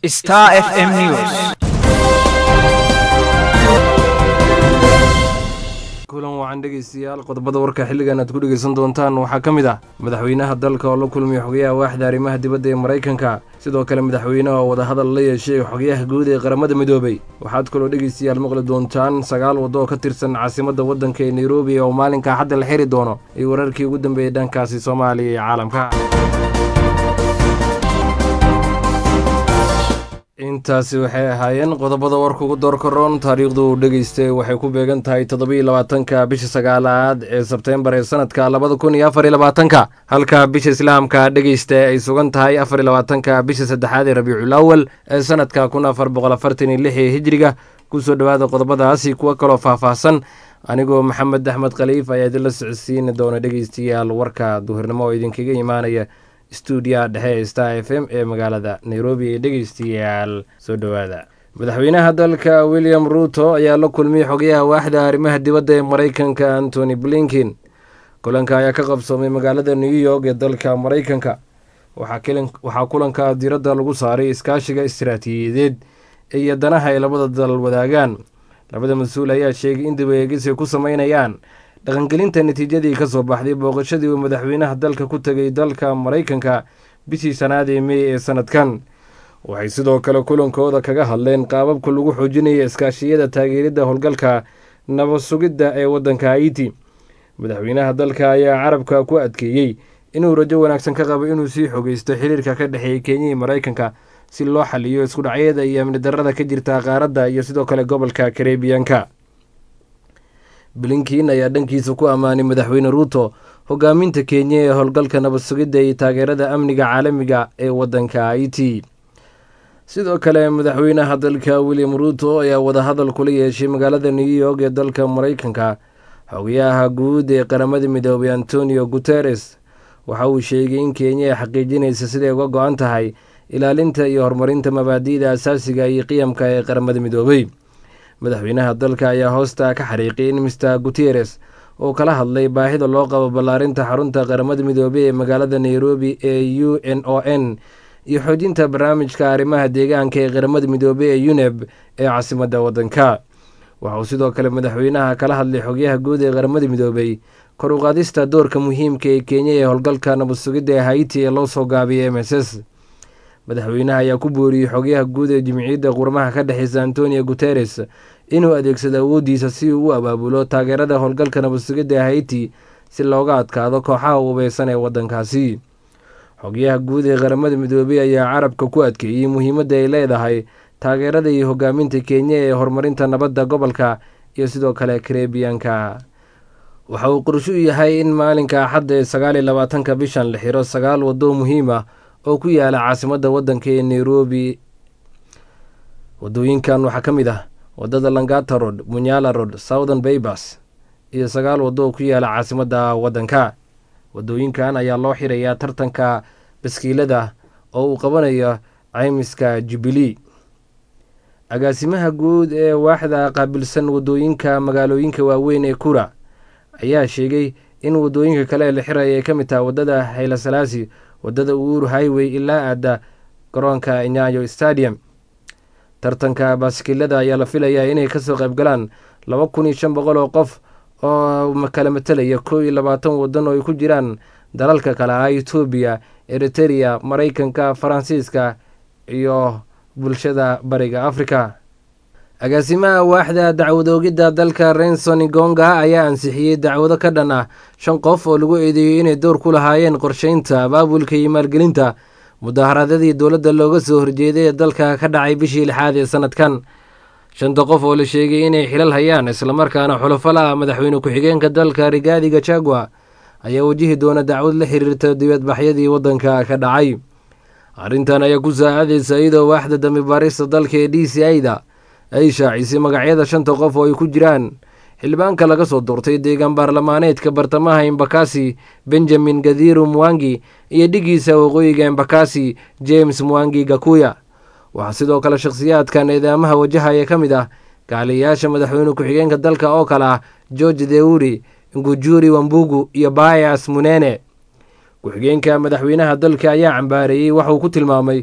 Star FM News. kulan wacan dhegaystayaal qodobada warka xilligan aad ku dhegaysan doontaan waxaa ka mid ah madaxweynaha dalka oo la kulmiyay xogayaha waaxda arrimaha dibadda ee maraykanka sidoo kale madaxweynaha oo wadahadal la yeeshay xogayaha guud ee qaramada midoobay waxaad kaloo dhegaystayaal maqli doontaan sagaal waddo oo ka tirsan caasimadda waddanka ee nairobi oo maalinka axadda la xiri doono iyo wararkii ugu dambeeyey dhankaasi soomaaliya iyo caalamka intaasi waxay ahaayeen qodobada warka ugu doorka roon taariikhdu uu dhegaystay waxay ku beegan tahay toddobiyo labaatanka bisha sagaalaad ee sebteembar ee sanadka labada kun iyo afar iyo labaatanka halka bisha islaamka dhegaysta ay sugan tahay afar iyo labaatanka bisha saddexaad ee rabiicul awal ee sanadka kun afar boqol afartan iyo lix ee hijriga kusoo dhowaada qodobadaasi kuwo kaloo faahfaahsan anigoo maxamed axmed khaliif ayaa idinla socodsiini doona dhegaystayaal warka duhurnimo oo idinkaga imaanaya stuudiyaha dhexe ee star f m ee magaalada nairobi ee dhegaystayaal soo dhowaada madaxweynaha dalka william ruuto ayaa la kulmiyey xogayaha waaxda arrimaha dibadda ee maraykanka antony blinkin kulanka ayaa ka qabsoomay magaalada new york ee dalka maraykanka waxaa kulanka diradda lagu saaray iskaashiga istiraatiijiyadeed iyo danaha ay labada dal wadaagaan labada mas-uul ayaa sheegay in dibaeegis ay ku sameynayaan dhaqangelinta natiijadii ka soo baxday booqashadii uu madaxweynaha dalka ku tegay dalka maraykanka bishii shanaad ee mey ee sanadkan waxay sidoo kale kulankooda kaga hadleen qaababka lagu xoojinaya iskaashiyada taageeridda howlgalka nabad sugidda ee waddanka haiti madaxweynaha dalka ayaa carabka ku adkeeyey inuu rajo wanaagsan ka qabo inuu sii xogeysto xiriirka ka dhexeeya kenya iyo maraykanka si loo xaliyo isku dhacyada iyo amni darrada ka jirta qaaradda iyo sidoo kale gobolka karebiyanka blinkin ayaa dhankiisa ku ammaanay madaxweyne ruuto hogaaminta kenya ee howlgalka nabad sugidda iyo taageerada amniga caalamiga ee waddanka haiti sidoo kale madaxweynaha dalka william ruuto ayaa wadahadal kula yeeshay magaalada new york ee dalka maraykanka xogayaha guud ee qaramada midoobay antonio guteres waxa uu sheegay in kenya ay xaqiijinaysa siday uga go-an tahay ilaalinta iyo horumarinta mabaadi'da asaasiga iyo qiyamka ee qaramada midoobay madaxweynaha dalka ayaa hoosta ka xariiqay in mister guteres oo kala hadlay baahida loo qabo ballaarinta xarunta qaramada midoobey ee magaalada nairobi ee u n o n iyo xoojinta barnaamijka arrimaha deegaanka ee qaramada midoobey ee uneb ee caasimadda waddanka waxauu sidoo kale madaxweynaha kala hadlay xogyaha guud ee qaramada midoobey kor u qaadista doorka muhiimka ee kenya ee howlgalka nabad sugidda ee haiti ee loo soo gaabiyay m s s madaxweynaha ayaa ku booriyey xogyaha guud ee jimciyadda qurmaha ka dhexeysa antonio guteres inuu adeegsado awooddiisa si uu u abaabulo taageerada howlgalka nabad sugidda ee haiti si looga adkaado kooxaha ubeysan ee waddankaasi xogyaha guud ee qaramada midoobey ayaa carabka ku adkeeyey muhiimadda ay leedahay taageerada iyo hogaaminta kenya ee horumarinta nabadda gobolka iyo sidoo kale karebiyanka waxa uu qorshu yahay in maalinka axadda ee sagaal iyo labaatanka bishan la xiro sagaal waddo muhiim ah oo ku yaala caasimadda waddanka ee nairobi wadooyinkan waxaa ka mid ah wadada langata road munyala road southern baybas iyo sagaal waddo oo ku yaala caasimadda waddanka wadooyinkan ayaa loo xirayaa tartanka baskiilada oo uu qabanayo caymiska jubilee agaasimaha guud ee waaxda qaabilsan wadooyinka magaalooyinka waaweyn ee kura ayaa sheegay in wadooyinka kale ee la xiraya ay ka mid taha waddada haylasalaasi waddada uhuru highway ilaa aada garoonka nyayo stadium tartanka baaskiilada ayaa la filayaa inay kasoo qaybgalaan laba kun iyo shan boqol oo qof oo kala matelaya kow iyo labaatan waddan oo ay ku jiraan dalalka kale ah etoobiya eritereya maraykanka faransiiska iyo bulshada bariga africa agaasimaha waaxda dacwadoogidda dalka renson gonga ayaa ansixiyey dacwado ka dhan ah shan qof oo lagu eedeeyey inay door ku lahaayeen qorsheynta abaabulka iyo maalgelinta mudaharaadyadii dowladda looga soo horjeeday ee dalka ka dhacay bishii lixaad ee sanadkan shanta qof oo la sheegay inay xilal hayaan islamarkaana xulafo la ah madaxweyne ku-xigeenka dalka rigaadi gachagua ayaa wajihi doona dacwad la xiriirta dibadbaxyadii waddanka ka dhacay arrintan ayaa ku saacadaysa iyadoo waaxda dambi baarista dalka ee d c i-da ay shaacisay magacyada shanta qof oo ay ku jiraan xildhibaanka laga soo doortay deegaan baarlamaaneedka bartamaha embakasi benjamin gadiru mwangi iyo dhigiisa waqooyiga embakasi james mwangi gakuya waxaa sidoo kale shakhsiyaadkan eedaamaha wajahaya ka mid ah kaaliyayaasha madaxweyne ku-xigeenka dalka oo kale ah george deuri ngujuri wambugu iyo bayas munene ku-xigeenka madaxweynaha dalka ayaa cambaareeyey waxauu ku tilmaamay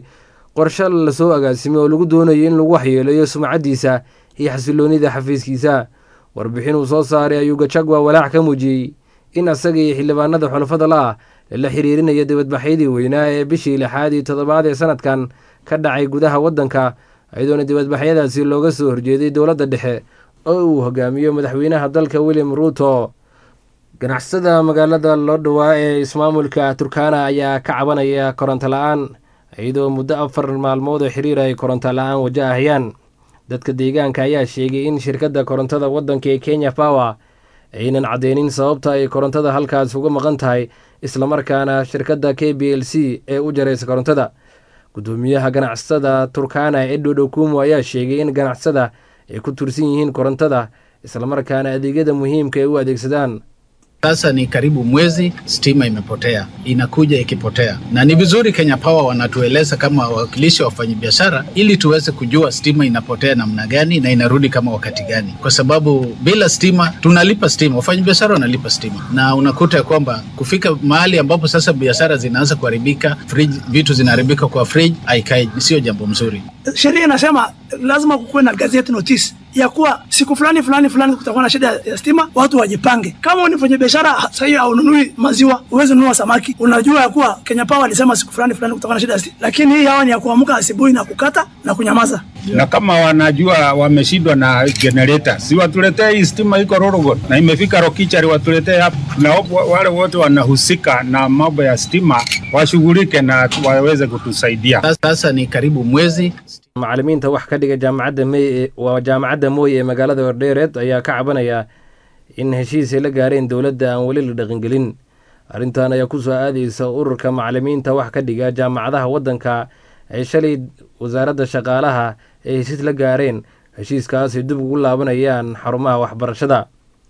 qorshe lasoo agaasimay oo lagu doonayo in lagu waxyeeleeyo sumcaddiisa iyo xasiloonida xafiiskiisa warbixin uu soo saaray ayuu gajagwa walaac ka muujiyey in asaga iyo xildhibaanada xulafada la ah lala xiriirinayo dibadbaxyadii weynaa ee bishii lixaad iyo toddobaad ee sanadkan ka dhacay gudaha waddanka iyadoona dibadbaxyadaasi looga soo horjeeday dowladda dhexe oo uu hogaamiyo madaxweynaha dalka william ruuto ganacsada magaalada loo dhawaa ee ismaamulka turkana ayaa ka cabanaya koronto la-aan iyadoo muddo afar maalmood oo xiriir ay koronto la-aan wajahayaan dadka deegaanka ayaa sheegay in shirkadda korontada waddanka ee kenya power aynan caddeynin sababta ay korontada halkaas uga maqan tahay islamarkaana shirkadda k b l c ee u jaraysa korontada gudoomiyaha ganacsada turkana edward okumu ayaa sheegay in ganacsada ay ku tursan yihiin korontada islamarkaana adeegyada muhiimka ay u adeegsadaan Sasa ni karibu mwezi stima imepotea, inakuja ikipotea, na ni vizuri Kenya Power wanatueleza kama wawakilishi wa wafanyabiashara, ili tuweze kujua stima inapotea namna gani na inarudi kama wakati gani, kwa sababu bila stima tunalipa stima, wafanyabiashara wanalipa stima, na unakuta ya kwamba kufika mahali ambapo sasa biashara zinaanza kuharibika, fridge, vitu zinaharibika kwa fridge, haikai, sio jambo mzuri. Sheria inasema lazima kukuwe na gazette notice ya kuwa siku fulani fulani fulani kutakuwa na shida ya stima, watu wajipange. Kama ni mfanya biashara sasa hiyo haununui maziwa, uweze nunua samaki, unajua ya kuwa Kenya Power alisema siku fulani fulani kutakuwa na shida ya stima, lakini hii hawa ni ya kuamka asubuhi na kukata na kunyamaza. na kama wanajua wameshindwa na generator, si watuletee hii stima iko Rorogon na imefika Rokichari, watuletee hapa, na wa- wale wote wanahusika na mambo ya stima washughulike na waweze kutusaidia. Sasa ni karibu mwezi macallimiinta wax ka dhiga jaamacadda may waa jaamacadda mooye ee magaalada wardheereed ayaa ka cabanaya in heshiis ay la gaareen dowladda aan weli la dhaqangelin arrintan ayaa kusoo aadaysa ururka macallimiinta wax ka dhiga jaamacadaha waddanka ay shalay wasaaradda shaqaalaha ay heshiis la gaareen heshiiskaasay dib ugu laabanayaan xarumaha waxbarashada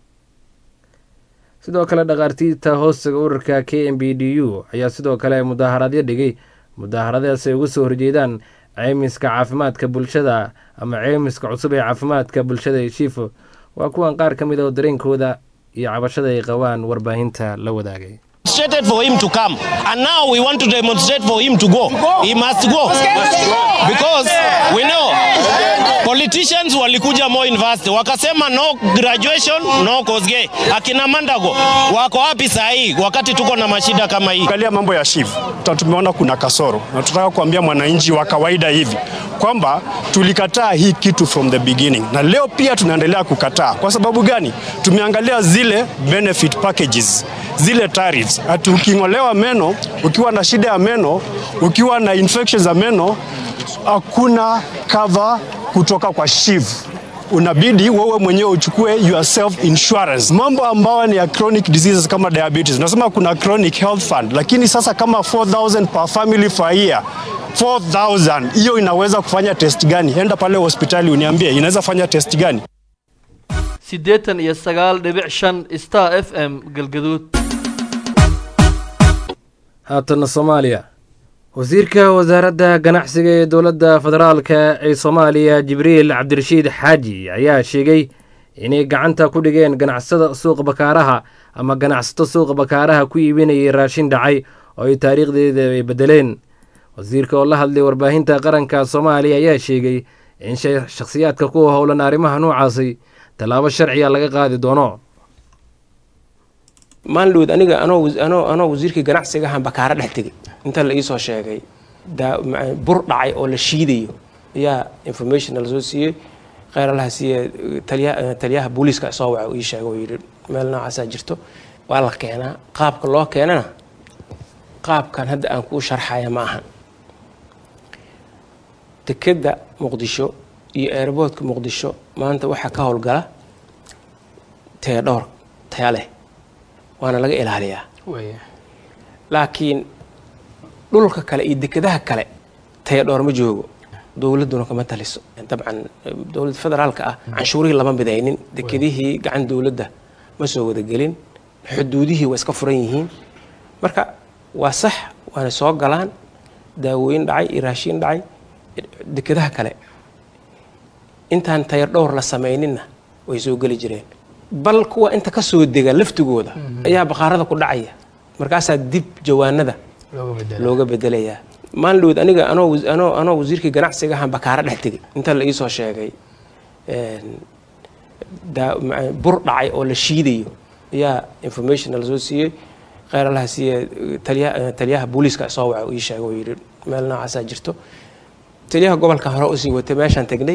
sidoo kale dhakhaartiirta hoostiga ururka k m b d u ayaa sidoo kale mudaaharadyo dhigay mudaaharadaas ay uga soo horjeedaan ceymiska caafimaadka bulshada ama ceymiska cusub ee caafimaadka bulshada ee shiifo waa kuwan qaar ka mid a oo dareenkooda iyo cabashada ay qabaan warbaahinta la wadaagay demonstrated for him to come and now we want to demonstrate for him to go he must go because we know politicians walikuja Moi University wakasema no graduation no Kosgei akina Mandago wako wapi saa hii wakati tuko na mashida kama hii Angalia mambo ya SHIF, Ta- tumeona kuna kasoro, na tunataka kuambia mwananchi wa kawaida hivi kwamba tulikataa hii kitu from the beginning, na leo pia tunaendelea kukataa. Kwa sababu gani? Tumeangalia zile benefit packages, zile tariffs, ati uking'olewa meno, ukiwa na shida ya meno, ukiwa na infections za meno, hakuna cover kutoka kwa SHIF unabidi wewe mwenyewe uchukue your self insurance. Mambo ambayo ni ya chronic diseases kama diabetes, nasema kuna chronic health fund, lakini sasa kama 4000 per family per year 4000 hiyo inaweza kufanya test gani? Enda pale hospitali uniambie inaweza fanya test gani? siddeetan iyo sagaal dhibic shan star f m galgaduud haatana soomaaliya wasiirka wasaaradda ganacsiga ee dowladda federaalka ee soomaaliya jibriil cabdirashiid xaaji ayaa sheegay inay gacanta ku dhigeen ganacsada suuqa bakaaraha ama ganacsato suuqa bakaaraha ku iibinayay raashin dhacay oo ay taariikhdeeda ay bedeleen wasiirka oo la hadlay warbaahinta qaranka soomaaliya ayaa sheegay in sha- shakhsiyaadka ku howlan arrimaha noocaasi tallaabo sharciga laga qaadi doono maalin aniga anoo was- anoo anoo wasiirkii ganacsiga ahaan bakaara dhex tegay inta la iisoo sheegay daa- ma- bur dhacay oo la shiidayo ayaa information la soo siiyey kheyr allaha siiye taliya- taliyaha booliiska soo waca uu ii sheegay oo yidhi meel noocaasaa jirto waa la keenaa qaabka loo keenana qaabkan hadda aan kuu sharxaya ma ahan dekedda muqdisho iyo airboodka muqdisho maanta waxaa ka howlgala taya dhowr taya leh waana laga ilaaliyaa laakiin dhulka kale iyo dekedaha kale taya dhowr ma joogo dowladduna kama taliso dabcan dowladda federaalka ah canshuurihii lama midaynin dekedihii gacan dowladda ma soo wadagelin xuduudihii waa iska furan yihiin marka waa sax waana soo galaan daawooyin dhacay iyo raashiin dhacay dekedaha kale intaan tayar dhowr la samayninna way soo geli jireen bal kuwa inta ka soo dega laftigooda ayaa baqaarada ku dhacaya markaasaa dib jawaanada looga bedelayaa maalin dhaweed aniga anoo wasi- anoo anoo wasiirkii ganacsiga ahaan bakaara dhex tegay inta la iisoo sheegay een, daa- ma- bur dhacay oo la shiidayo ayaa information la soo siiyey kheyr allaha siiye taliya taliyaha booliiska soo waca uu ii sheegay oo yidhi meel noocaasaa jirto taliyaha gobolka hore usii watay meeshaan tegnay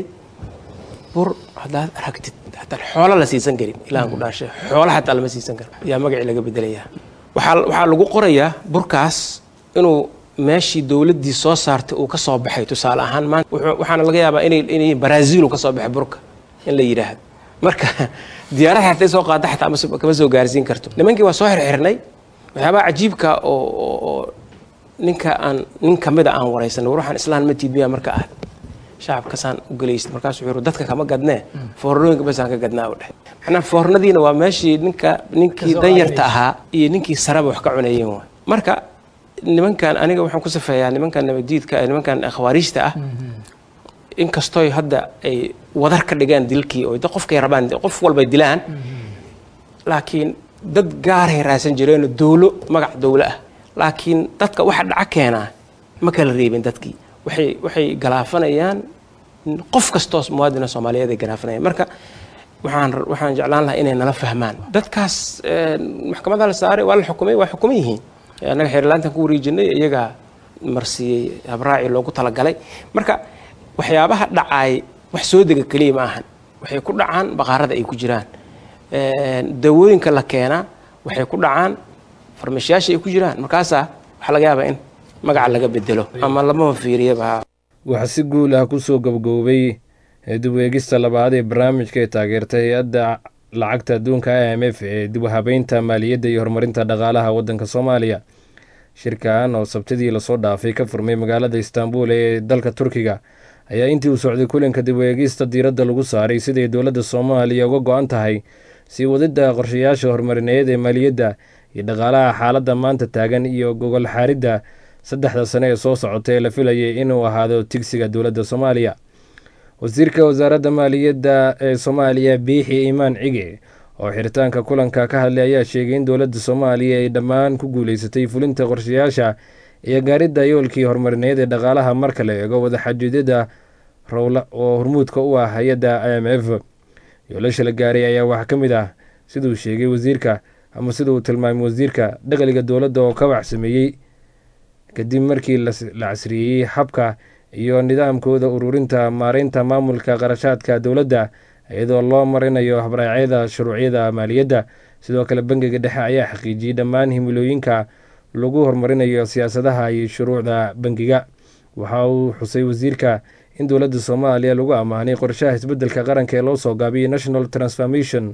bur haddaad aragtid hataa xoolo la siisan karin ilahan ku dhaashay xoolo hataa lama siisan karo ayaa magacii laga bedelayaa waxaa waxaa lagu qorayaa burkaas inuu meeshii dowladdii soo saartay uu ka soo baxay tusaale ahaan maanta wuxuu- waxaana laga yaabaa inay inay brazil uu ka soo baxay burka in la yidhaahdo marka diyaarada hatay soo qaada xataa ma soo- kama soo gaarsiin karto nimankii waa soo xirxirnay waxyaabaha cajiibka oo oo- oo ninka aan nin kamida aan waraysanay war waxaan islaan ma tiidmiya marka ah shacabkasaan u gelaysid markaasuu wuxuu yidhi, dadka kama gadnee foornooyinka basaan ka gadnaa u dheh macnaa foornadiina waa meeshii ninka ninkii danyarta ahaa iyo ninkii saraba wax ka cunayeen waay marka nimankan aniga waxaan ku safeeyaa nimankan nabadiidka eh, nimankan khawaariijta ah inkastoy hadda ay wadar ka dhigaan dilkii oo da qofkay rabaan qof walbay dilaan laakiin dad gaaray raadsan jireenoo dowlo magac dowlo ah laakiin dadka waxa dhaca keenaa ma kala reebin dadkii waxay waxay galaafanayaan qof kastoo muwaadina soomaaliyeed ay galaafanayaan marka waxaan waxaan jeclaan lahaa inay nala fahmaan dadkaas eh, maxkamadda la saaray waa la xukumay waa xukuman yihiin annaga xeerlaantan ku wareejinay iyagaa marsiiyey habraaci loogu talagalay marka waxyaabaha dhacaay wax soo dega keliya ma ahan waxay ku dhacaan baqaarada ay ku jiraan Een, dawooyinka la keenaa waxay ku dhacaan farmashiyaasha ay ku jiraan markaasaa waxaa laga yaabaa in magaca laga bedelo ama lamaba fiiriyaba waxaa si guul ah kusoo gabgoobay dib u eegista labaad ee barnaamijka ee taageerta hay-adda lacagta adduunka i m f ee dib u habeynta maaliyadda iyo horumarinta dhaqaalaha waddanka soomaaliya shirkan oo sabtidii lasoo dhaafay ka furmay magaalada istaanbul ee dalka turkiga ayaa intii uu socday kulanka dib u eegista diiradda lagu saaray siday dowladda soomaaliya uga go-an tahay sii wadidda qorshayaasha horumarineed ee maaliyadda iyo dhaqaalaha xaaladda maanta taagan iyo gogol xaaridda saddexda sane ee soo socota ee la filayay inuu ahaado tigsiga dowladda soomaaliya wasiirka wasaaradda maaliyadda ee soomaaliya biixi imaan cige oo xiritaanka kulanka ka hadlay ayaa sheegay in dowladda soomaaliya ay dhammaan ku guuleysatay fulinta qorshayaasha iyo gaaridda yoolkii horumarineed ee dhaqaalaha marka la eego wadaxajuudyada rowla oo hormuudka u ah hay-adda i m f yoolasha la gaaray ayaa waxaa ka mid ah siduu sheegay wasiirka ama sida uu tilmaamay wasiirka dakhliga dowladda oo ka waxsameeyey kadib markii las- la casriyeeyey habka iyo nidaamkooda ururinta maareynta maamulka qarashaadka dowladda iyadoo loo marinayo habraacyada shuruucyada maaliyadda sidoo kale bangiga dhexe ayaa xaqiijiyey dhammaan himilooyinka lagu horumarinayo siyaasadaha iyo shuruucda bangiga waxa uu xusay wasiirka in dowladda soomaaliya lagu ammaanay qorshaha isbeddelka qaranka ee loo soo gaabiyey national transformation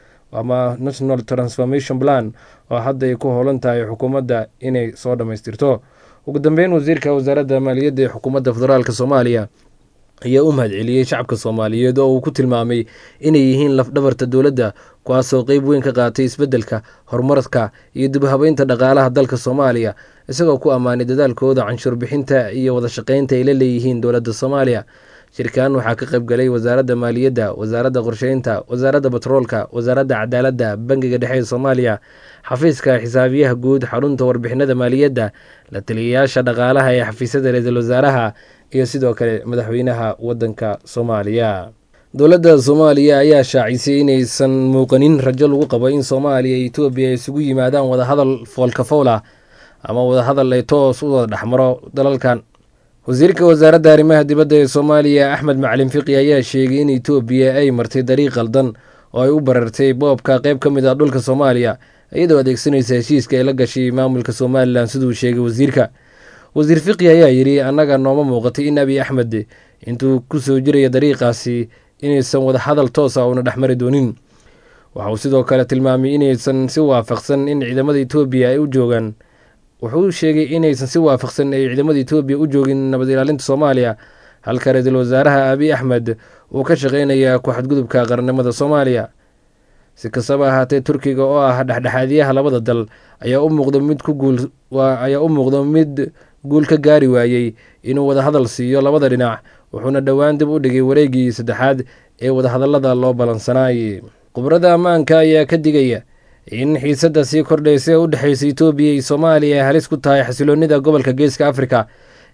ama national transformation plan oo hadda ay ku howlan tahay xukuumadda inay soo dhammaystirto ugu dambeyn wasiirka wasaaradda maaliyadda ee xukuumadda federaalk soomaaliya ayaa u mahadceliyey shacabka soomaaliyeed oo uu ku tilmaamay inay yihiin lafdhabarta dowladda kuwaasoo qeyb weyn ka qaatay isbeddelka horumarka iyo dib u habeynta dhaqaalaha dalka soomaaliya isagoo ku ammaanay dadaalkooda canshuur bixinta iyo wada shaqeynta ay la leeyihiin dowladda soomaaliya shirkan waxaa ka qayb galay wasaaradda maaliyadda wasaaradda qorsheynta wasaaradda batroolka wasaaradda cadaaladda bangiga dhexe ee soomaaliya xafiiska xisaabiyaha guud xarunta warbixinada maaliyadda la taliyayaasha dhaqaalaha ee xafiisyada ra-iisul wasaaraha iyo sidoo kale madaxweynaha waddanka soomaaliya dowladda soomaaliya ayaa shaacisay inaysan muuqanin rajo lagu qabo in soomaaliya iyo etoobiya ay isugu yimaadaan wadahadal foolkafowla ama wadahadal ay toos u wada dhexmaro dalalkan wasiirka wasaaradda arrimaha dibadda ee soomaaliya axmed macalin fiqi ayaa sheegay in etoobiya ay martay dariiq qaldan oo ay u barartay boobka qeyb ka mid ah dhulka soomaaliya iyadoo adeegsanaysa heshiiska ay la gashay maamulka somalilan siduu sheegay wasiirka wasiir fiqi ayaa yidhi annaga nooma muuqatay in abiy axmed intuu ku soo jiraya dariiqaasi inaysan wadahadal toosa uuna dhexmari doonin waxa uu sidoo kale tilmaamay inaysan si waafaqsan in ciidamada etoobiya ay u joogaan wuxuu sheegay inaysan si waafaqsan ay ciidamada etoobiya u joogin nabad ilaalinta soomaaliya halka ra-iisul wasaaraha abiy axmed uu ka shaqeynaya ku-xadgudubka qarannimada soomaaliya si kastaba ahaatee turkiga oo ah dhexdhexaadiyaha labada dal ayaa u muuqda mid ku guul ayaa u muuqda mid guul ka gaari waayey inuu wadahadal siiyo labada dhinac wuxuuna dhowaan dib u dhigay wareegii saddexaad ee wadahadallada loo ballansanaayay khubrada ammaanka ayaa ka digaya in xiisadda sii kordhaysa ee u dhexaysa etoobiya iyo soomaaliya ay halis ku tahay xasiloonida gobolka geeska afrika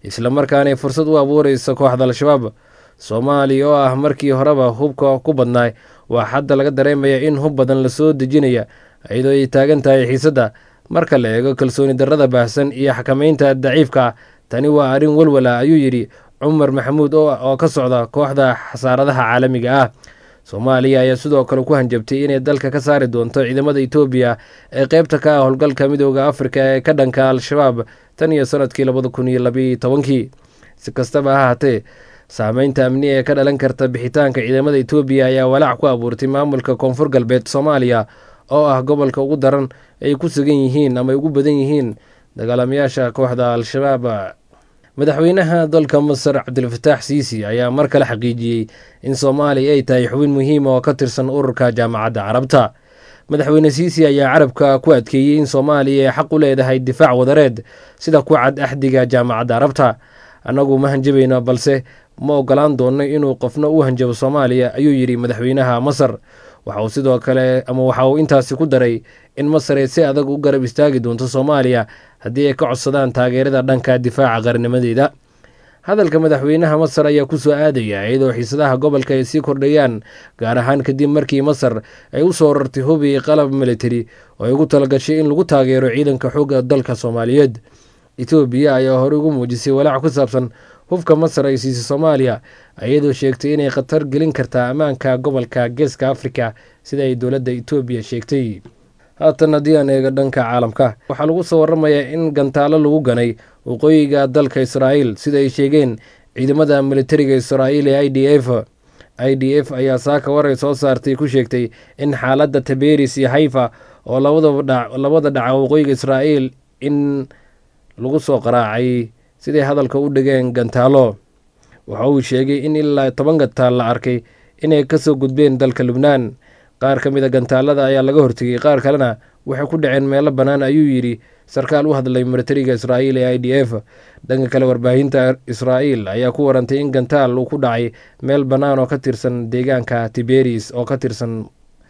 islamarkaana ay fursad u abuureysa kooxda al-shabaab soomaaliya oo ah markii horeba hubka ku badnaay waa hadda laga dareemaya in hub badan lasoo dejinaya iyadoo ay taagan tahay xiisadda marka la eego kalsooni darrada baahsan iyo xakameynta daciifka ah tani waa arrin walwala ayuu yidhi cumar maxamuud oo ka socda kooxda xasaaradaha caalamiga ah soomaaliya ayaa sidoo kale ku hanjabtay inay dalka ka saari doonto ciidamada etoobiya ee qeybta ka ah howlgalka midooda afrika ee ka dhanka al-shabaab tan iyo sanadkii labada kun iyo labayo tobankii si kastaba ha haatee saameynta amni ee ka dhalan karta bixitaanka ciidamada etoobiya ayaa walaac ku abuurtay maamulka koonfur galbeed soomaaliya oo ah gobolka ugu daran ay ku sugan yihiin ama ay ugu badan yihiin dagaalamayaasha kooxda al-shabaab madaxweynaha dalka masar cabdilfataax siisi ayaa mar kale xaqiijiyey in soomaaliya ay tahay xubin muhiima oo ka tirsan ururka jaamacadda carabta madaxweyne siisi ayaa carabka ku adkeeyey in soomaaliya ay xaq u leedahay difaac wadareed sida ku cad axdiga jaamacadda carabta annagu ma hanjabayno balse ma ogolaan doonno inuu qofna u hanjabo soomaaliya ayuu yidhi madaxweynaha masar waxa uu sidoo kale ama waxa uu intaasi ku daray in masar ay si adag u garab istaagi doonto soomaaliya haddii ay ka codsadaan taageerada dhanka difaaca qarnimadeeda hadalka madaxweynaha masar ayaa ku soo aadaya iyadoo xiisadaha gobolka ay sii kordhayaan gaar ahaan kadib markii masar ay u soo rartay hubi qalab militari oo ay ugu talagashay in lagu taageero ciidanka xoogga dalka soomaaliyeed etoobiya ayaa horey ugu muujisay walaac ku saabsan hubka masar ay siisay soomaaliya iyadoo sheegtay inay khatar gelin kartaa ammaanka gobolka geeska afrika sida ay dowladda etoobiya sheegtay haatan haddii aan eego dhanka caalamka waxaa lagu soo waramayaa in gantaalo lagu ganay waqooyiga dalka israa'iil sida ay sheegeen ciidamada militariga israa'iil ee i d f i d f ayaa saaka waray soo saartay ku sheegtay in xaaladda taberis iyo hayfa oo labada dhaca waqooyiga israa'iil in lagu soo qaraacay siday hadalka u dhigeen gantaalo waxa uu sheegay in ilaa toban gantaal la arkay inay kasoo gudbeen dalka lubnaan qaar ka mid a gantaalada ayaa laga hortegay qaar kalena waxay ku dhaceen meelo bannaan ayuu yidhi sarkaal u hadlay militariga israa'iil ee i d f dhanka kale warbaahinta israa'iil ayaa ku warantay in gantaal uu ku dhacay meel bannaan oo ka tirsan deegaanka tiberis oo ka tirsan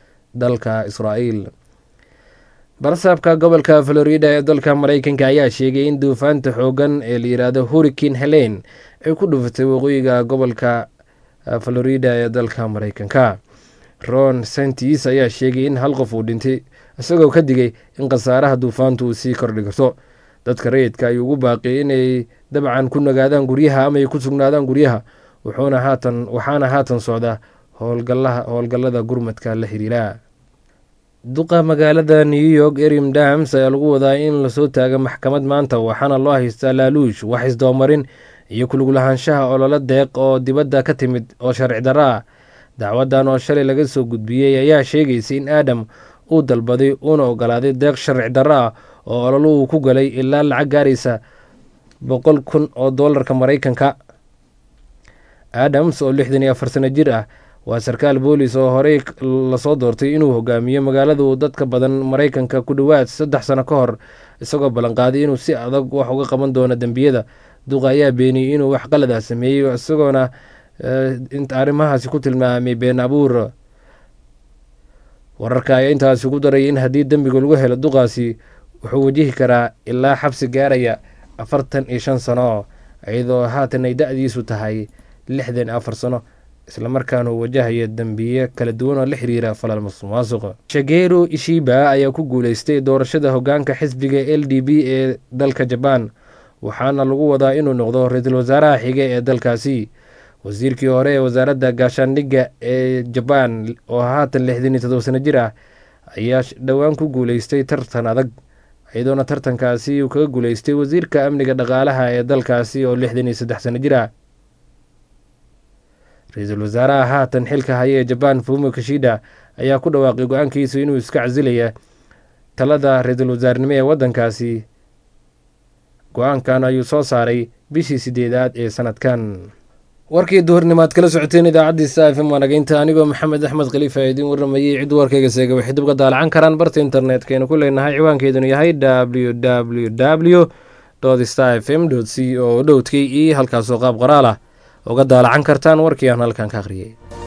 dalka israa'iil barsaabka gobolka florida ee dalka mareykanka ayaa sheegay in duufaanta xoogan ee la yidhaahdo hurricane helen ay ku dhufatay waqooyiga gobolka florida ee dalka mareykanka ron santis ayaa sheegay in hal qof uu dhintay isagoo ka digay in khasaaraha duufaantu uu sii kordhi karto dadka rayidka ayuu ugu baaqiyay inay dabcan ku nagaadaan guryaha ama ay ku sugnaadaan guryaha wuxuuna haatan waxaana haatan socda howlgalaha howlgallada gurmadka la xiriira duqa magaalada new york erim dams ayaa lagu wadaa in lasoo taaga maxkamad maanta waxaana loo haystaa laaluush wax isdoomarin iyo kuluglahaanshaha ololo deeq oo dibadda ka timid oo sharci darro ah dacwadan oo shalay laga soo gudbiyey ayaa sheegaysa in aadam uu dalbaday uuna ogolaaday deeq sharci darro ah oo ololo uu ku galay ilaa lacag gaaraysa boqol kun oo doolarka maraykanka adams oo lixdan iyo afar sano jir ah waa sarkaal boolis oo horey lasoo doortay inuu hogaamiyo magaaladu dadka badan maraykanka ku dhowaad saddex sano ka hor isagoo ballanqaaday inuu si adag wax uga qaban doono dembiyada duqa ayaa beeniyey inuu wax qalada sameeyey isagoona arrimahaasi ku tilmaamay been abuur wararka ayaa intaasi ugu daray in haddii dembiga lagu helo duqaasi wuxuu wajihi karaa ilaa xabsi gaaraya afartan iyo shan sano iyadoo haatan ay da-diisu tahay lixdan iyo afar sano islamarkaana uu wajahaya dembiye kala duwan oo la xiriira falal masuqmaasuq shageru ishiba ayaa ku guuleystay doorashada hogaanka xisbiga l d b ee dalka jabaan waxaana lagu wadaa inuu noqdo ra-iisul wasaaraha xige ee dalkaasi wasiirkii hore ee wasaaradda gaashaandhigga ee jabaan oo haatan lixdan iyo todoba sano jir ah ayaa dhowaan ku guuleystay tartan adag iyadoona tartankaasi uu kaga guuleystay wasiirka amniga dhaqaalaha ee dalkaasi oo lixdan iyo saddex sano jir ah ra-iisul wasaaraha haatan xilka haya ee jabaan fumo kishida ayaa ku dhawaaqay go-aankiisu inuu iska casilaya talada ra-iisul wasaarnimo ee waddankaasi go-aankan ayuu soo saaray bishii sideedaad ee sanadkan warkii duhurnimaad kala socoteen idaacaddii saafim waanageynta anigoo maxamed axmed khaliifa ee idiin warramayey cid warkayga seega waxay dib uga daalacan karaan barta internetkaynu ku leenahay ciwaankeedunu yahay w w w star f m c o dhowdkii iyo halkaasoo qaab qoraal ah uga daalacan kartaan warkii aan halkan ka akhriyey